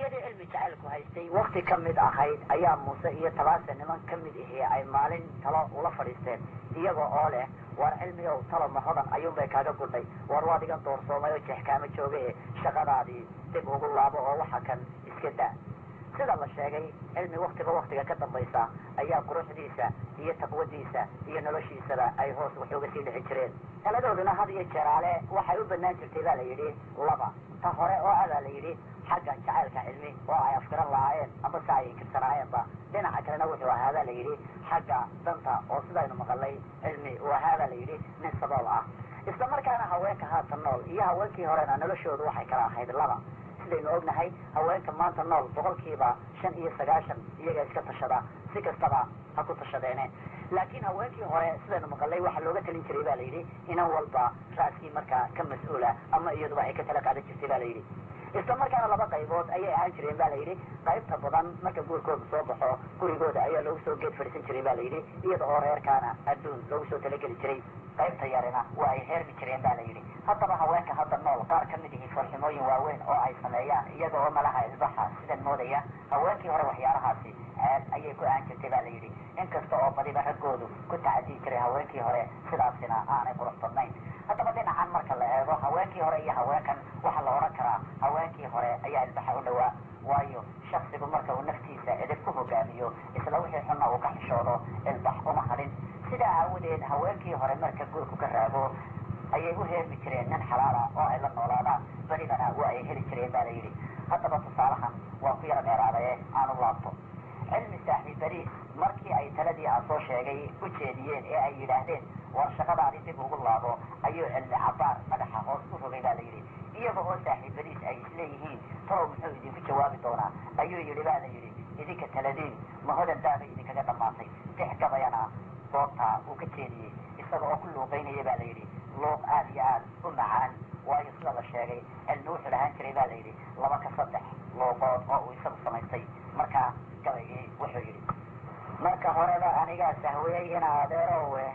wakhtiyadii cilmi jacaylku haystay wakti ka mid ahayd ayaa muuse iyo tabaase niman ka mid ahi ay maalin talo ula fadhiisteen iyaga oo leh war cilmigow talo mahodan ayuunbay kaaga gudhay war waad igan doorsoomay oo jeex kaama jooga e shaqadaadii dib ugu laabo oo waxa kan iska daa sida la sheegay cilmi waktiba waktiga ka dambaysa ayaa quruxdiisa iyo taqwadiisa iyo noloshiisaba ay hoos wax uga sii dhixi jireen taladooduna had iyo jeeraale waxay u banaan jirtay baa la yidhi laba ta hore oo ah baa la yidhi xagga jacaylka cilmi oo ay afkiran lahaayeen ama se ay inkirsanaayenba dhinaca kalena wuxuu ahaa baa la yidhi xagga danta oo sidaynu maqalay cilmi uu ahaa baa la yidhi nin sabool ah isla markaana haweenka haatan nool iyo haweenkii horena noloshoodu waxay kala ahayd laba sidaynu ognahay haweenka maanta nool boqolkiiba shan iyo sagaashan iyaga iska tashada si kastaba ha ku tashadeene laakiin haweenkii hore sidaynu maqalay waxaa looga talin jiray ba la yidhi inan walba raaskii markaa ka mas-uula ama iyaduba ay ka tala qaadan jirtay ba la yidhi isla markaana laba qaybood ayay ahaan jireen ba la yidhi qaybta badan marka guurkooda soo baxo gurigooda ayaa loogu soo geed fadhiisan jiray ba la yidhi iyada oo reerkaana adduun loogu soo talageli jiray qaybta yarina waa ay heermi jireen ba la yidhi haddaba haweenka hadda nool qaar ka mid ihi farximooyin waaweyn oo ay sameeyaan iyaga oo malaha ilbaxa sidan moodaya haweenkii hore waxyaalahaasi ceeb ayay ku ahaan jirtay ba la yidhi inkasta oo badiba raggoodu ku tacadii jiray haweenkii hore sidaasina aanay qurux badnayn haddaba dhinacan marka la eego haweenkii hore iyo haweenkan waxaa la odhan karaa haweenkii hore ayaa ilbaxa u dhowaa waayo shaksigu marka uu naftiisa edib ku hogaamiyo isla wixii xunna uu ka xishoodo ilbax uma hadhin sidaa aawadeed haweenkii hore marka guurku ka raago ayay u heermi jireen nin xalaala oo ay la noolaadaan beribana waa ay heli jireen ba la yidhi haddaba tusaalahan waa ku yara dheeraadaye aan u laabto cilmi saaxiib beriis markii ay taladii aan soo sheegay u jeediyeen ee ay yidhaahdeen war shaqadaadi dib ugu laabo ayuu cilmi cabaar madaxa hoos u rogay ba la yidhi iyaga oo saaxiib beriis ay isleeyihiin talow muxuu idinku jawaabi doonaa ayuu yidhi ba la yidhi idinka taladiin mahodan daabay idinkaga dhammaatay tix gabayana goobtaa uu ka jeediyey isaga oo ku luuqaynaya ba la yidhi luuq aada iyo aad u macaan waayo sida la sheegay cilmi wuxuu dhahaan jiray ba la yidhi laba ka saddex luuqood oo uu isagu samaystay markaa gabaygii wuxuu yidhi marka horeba anigaa sahwiyey ina adeerowe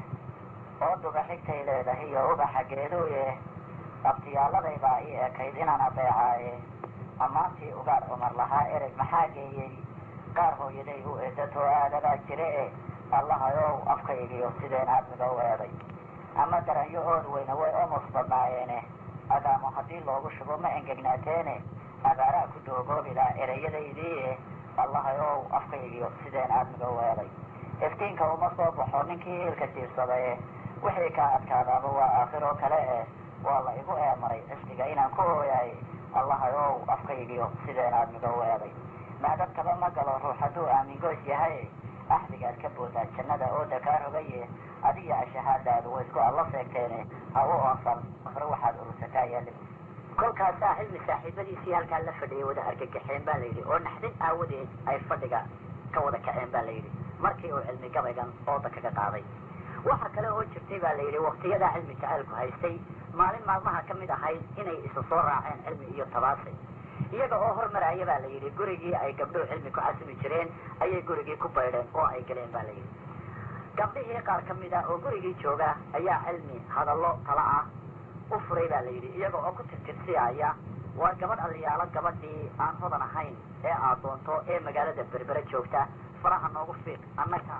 oo duba xigtay leedahay iyo ubaxa geeduye abtiyaaladay baa ii ekayd inaan adeecaaye ammaantii ugaar cumar lahaa ereg maxaa geeyey qaar hooyaday u eedatoo aadadaa jire e allahayow afkaygiyo sideen aadmiga u eeday ama daranyo ood weyne way omos badnaayeene adaamo haddii loogu shubo ma engegnaateene abaaraa ku doogoobilaa ereyadaydiie allahayow afkaygiyo sideen aadmiga u eeday iftiinka uma soo baxo ninkii iilka jiibsadaye wixii kaa adkaadaaba waa aakhiroo kale eh waa la igu eemaray cisqiga inaan ku ooyahay allahayow afkaygiyo sideen aadmiga u eeday maadabtaba ma galo ruux hadduu aamingoys yahay axdigaad ka boodaa jannada ooda kaa rogaye adiga ashahaadaadu way isku alla seegteene ha u oonsan afre waxaad urursataa yaalib kolkaasaa cilmi saaxiibadiisii halkaa la fadhiyay wada argagaxeen ba la yidhi oo naxdin aawadeed ay fadhiga ka wada kaceen ba la yidhi markii uu cilmi gabaygan ooda kaga qaaday waxa kale oo jirtay ba la yidhi waktiyadaa cilmi jacaylku haystay maalin maalmaha ka mid ahayd inay isa soo raaceen cilmi iyo tabaasay iyaga oo hormaraya ba la yidhi gurigii ay gabdhuhu cilmi ku casimi jireen ayay gurigii ku baydheen oo ay galeen ba la yidhi gabdhihii qaar ka mid ah oo gurigii jooga ayaa cilmi hadallo tala ah u furay ba la yidhi iyaga oo ku tirtirsiyaaya waa gabadh aliyaalo gabadhii aan hodan ahayn ee aad doonto ee magaalada berbere joogta faraha noogu fiiq annaga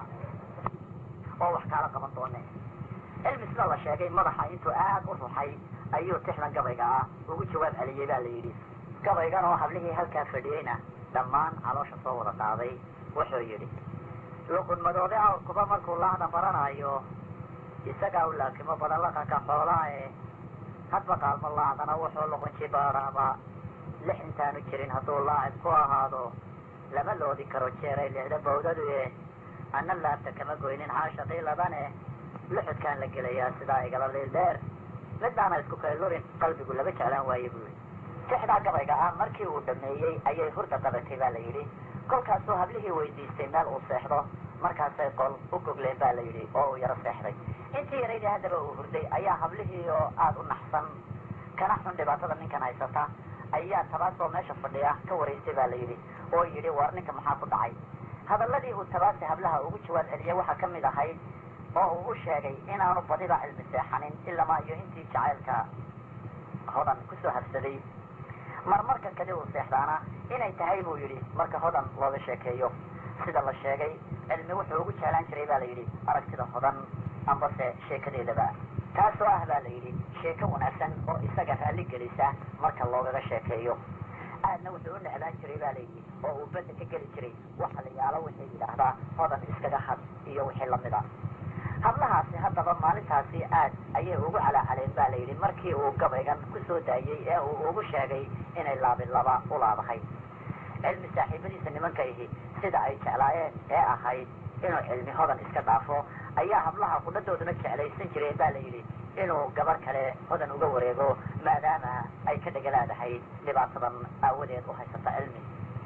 oo wax kaala qaban doone cilmi sida la sheegay madaxa intuu aad u ruxay ayuu tixdan gabayga ah ugu jawaab celiyey ba la yidhi gabaygan oo hablihii halkaa fadhiyeyna dhammaan caloosha soo wada qaaday wuxuu yidhi luqun madoode awrkuba markuu laacda baranayo isagaa u laakimo badan laqanka xoolaae hadba qaalmo laacdana wuxuu luqun jibaaraaba lix intaanu jirin hadduu laacib ku ahaado lama loodi karo jeeray lixda bawdaduye anna laabta kama goynin caashaqii labane luxudkaan la gelayaa sidaa igala liil dheer midaana isku kaylurin qalbigu laba jeclaan waaye buu yidhi tixdaa gabayga ah markii uu dhameeyey ayay hurda qabatay ba la yidhi kolkaasuu hablihii weydiistay meel uu seexdo markaasay qol u gogleen ba la yidhi oo uu yaro seexday intii yaraydii haddaba uu hurday ayaa hablihii oo aada u naxsan kana xun dhibaatada ninkan haysata ayaa tabaasoo meesha fadhiya ka waraystay ba la yidhi oo yidhi war ninka maxaa ku dhacay hadalladii uu tabaasi hablaha ugu jawaab celiyay waxaa ka mid ahayd oo uu u sheegay inaanu badiba cilmi seexanin ilamaa iyo intii jacaylka hodan kusoo habsaday marmarka kali uu seexdaana inay tahay buu yidhi marka hodan looga sheekeeyo sida la sheegay cilmi wuxuu ugu jeclaan jiray baa la yidhi aragtida hodan ambase sheekadeedaba taasoo ah baa la yidhi sheeko wanaagsan oo isaga raalli gelisa marka loogaga sheekeeyo aadna wuxuu u necdaan jiray baa la yidhi oo uu badda ka geli jiray waxa la yaalo wixii yidhaahdaa hodan iskaga had iyo wixii lamida hablahaasi haddaba maalintaasi aad ayay ugu calaacaleen baa la yidhi markii uu gabaygan ku soo daayey ee uu ugu sheegay inay laabin laba u laabahay cilmi saaxiibadiisa nimanka ihi sida ay jeclaayeen ee ahayd inuu cilmi hodan iska dhaafo ayaa hablaha qudhadooduna jeclaysan jireen baa la yidhi inuu gabar kale hodan uga wareego maadaama ay ka dhegalaadahay dhibaatadan aawadeed u haysata cilmi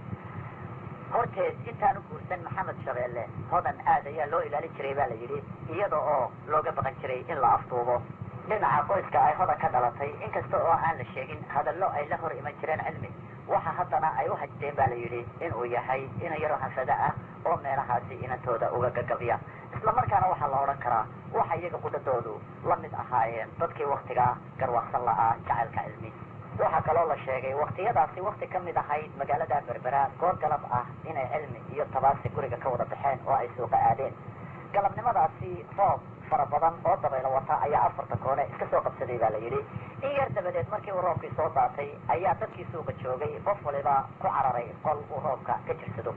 horteed intaanu guursan maxamed shabeelle hodan aad ayaa loo ilaalin jiray baa la yidhi iyada oo looga baqan jiray in la afduubo dhinaca qoyska ay hodan ka dhalatay inkasta oo aan la sheegin hadallo ay la hor iman jireen cilmi waxa haddana ay u hajteen baa la yidhi inuu yahay ina yaro hafada ah oo meelahaasi inantooda uga gagabya isla markaana waxaa la odhan karaa waxa iyaga qudhadoodu la mid ahaayeen dadkii waktigaa garwaaqsan la'aa jacaylka cilmi waxaa kaloo la sheegay waktiyadaasi wakti ka mid ahayd magaalada berbera goor galab ah inay cilmi iyo tabaasi guriga ka wada baxeen oo ay suuqa aadeen galabnimadaasi roob fara badan oo dabaylo wata ayaa afarta koone iska soo qabsaday baa la yidhi in yar dabadeed markii uu roobkii soo daatay ayaa dadkii suuqa joogay qof waliba ku cararay qol uu roobka ka jirsado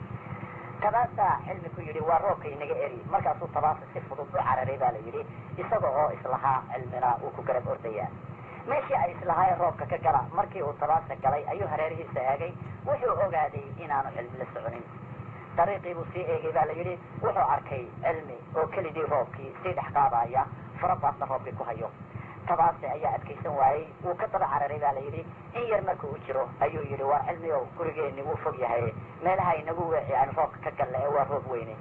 tabaasaa cilmi ku yidhi waa roobka inaga eri markaasuu tabaasa si fudud u cararay baa la yidhi isaga oo islahaa cilmina uu ku garab ordayaa meeshii ay islahaayeen roobka ka gala markii uu tabaasa galay ayuu hareerihiisa eegay wuxuu ogaaday inaanu cilmi la soconin dariiqii buu sii eegay baa la yidhi wuxuu arkay cilmi oo keligii roobkii sii dhex qaadaya farabaadna roobkii ku hayo tabaase ayaa adkaysan waayey wuu ka daba cararay baa la yidhi in yar marka u jiro ayuu yidhi waa cilmi ow gurigeenni wuu fog yahay meelaha inagu weeci aan roobka ka galle ee waa roob weyne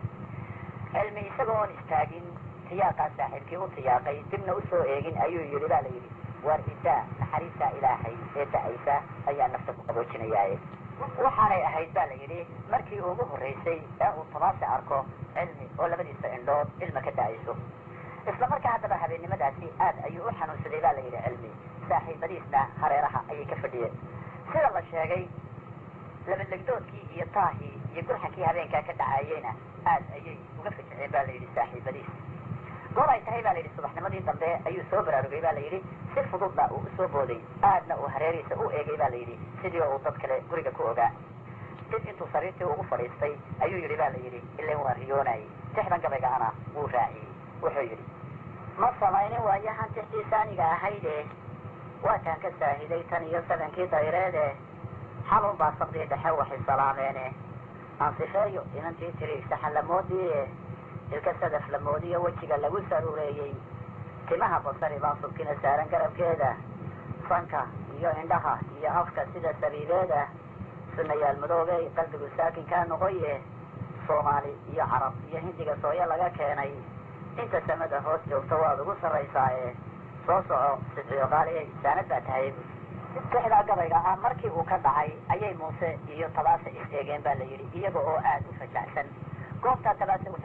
cilmi isaga oon istaagin tiyaaqaa saaxiibkii u tiyaaqay dibna usoo eegin ayuu yidhi baa la yidhi waar idaa naxariistaa ilaahay ee da-aysa ayaa nafta ku qaboojinayaaye waxaanay ahayd baa la yidhi markii ugu horraysay ee uu tabaase arko cilmi oo labadiisa indhood ilma ka da-ayso isla markaa haddaba habeennimadaasi aad ayuu u xanuunsaday baa la yidhi cilmi saaxiibadiisna hareeraha ayay ka fadhiyeen sida la sheegay labadlegdoodkii iyo taahii iyo gurxankii habeenkaa ka dhacayeyna aad ayay uga fajiceen baa la yidhi saaxiibadiis goor ay tahay baa la yidhi subaxnimadii dambe ayuu soo baraarugay baa la yidhi si fududna uu usoo booday aadna uu hareerihiisa u eegay baa la yidhi sidii uu dad kale guriga ku ogaa dib intuu sariirtii ugu fadhiistay ayuu yidhi baa la yidhi ilan waan riyoonayay tixdan gabayga ana wuu raaciyey wuxuu yidhi ma samaynin waayahan tixdiisa aniga ahayde waataan ka saahiday tan iyo sabankii dayreede xalun baa saqdii dhexe waxay salaameene ansifeeyo inantii tiri saxalamoodiie ilka sadaf la moodiyo wejiga lagu saruureeyey timaha basari baan subkina saaran garabkeeda sanka iyo indhaha iyo afka sida sabiibeeda sunayaal madoobey qalbigu saakinkaa noqoye soomaali iyo carab iyo hindiga sooyo laga keenay inta samada hoos joogta waad ugu sarraysaaye soo soco sidciyo qaaliyay saanad baa tahay tixdaa gabayga ah markii uu ka dhacay ayay muuse iyo tabaase is eegeen baa la yidhi iyaga oo aad u fajacsan goobtaa tabaase